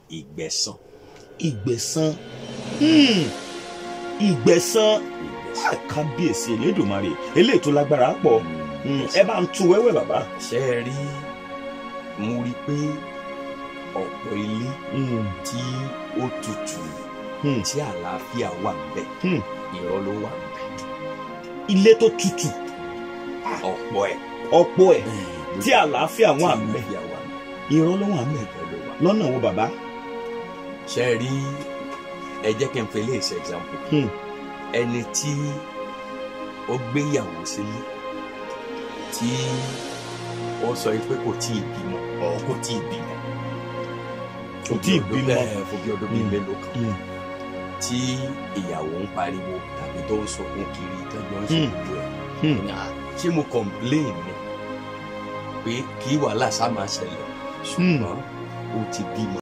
ìgbẹ̀san ìgbẹ̀san hmm, ìgbẹ̀san ìgbẹ̀san. Ah, kábíyèsí elédùnmarè eléyìí tó lágbára pọ̀ Hmm, ẹ bá ń tu wẹ́wẹ́ bàbá. ṣe é rí mo rí i pé ọ̀pọ̀ ilé Hmm, tí ó tutù hmm, tí àlàáfíà wà ńbẹ̀ hmm. irọ́ ló wà ńbẹ̀ ilé tó tutù ọ̀pọ̀ ẹ̀ ọ̀pọ̀ ẹ̀ tí àlàáfíà wà tí ńbẹ̀ àlàáfíà wà ńbẹ̀ irọ́ ló wà ńbẹ̀ irọ́ ló wà lọ́nà wo bàbá. ṣe é rí ẹ jẹ́ kí n fi léèṣẹ́ example Hmm. ẹni tí ó gbéyàwó sílé tí ó sọ pé kò tí ì bímọ ọ̀ kò tí ì bímọ Kò tí ì bímọ. bẹ́ẹ̀ fún bí ọdún bíi Hmm. mélòó kan Hmm. tí ìyàwó ń pariwo tàbí tó ń sọkún kiri tọ́jọ́ ń ṣe Hmm. gbogbo ẹ̀ Hmm. Ní, "Ah, ṣé mo complain ni pé kí wàhálà sá máa ṣẹlẹ̀ ṣùgbọ́n ó ti bímọ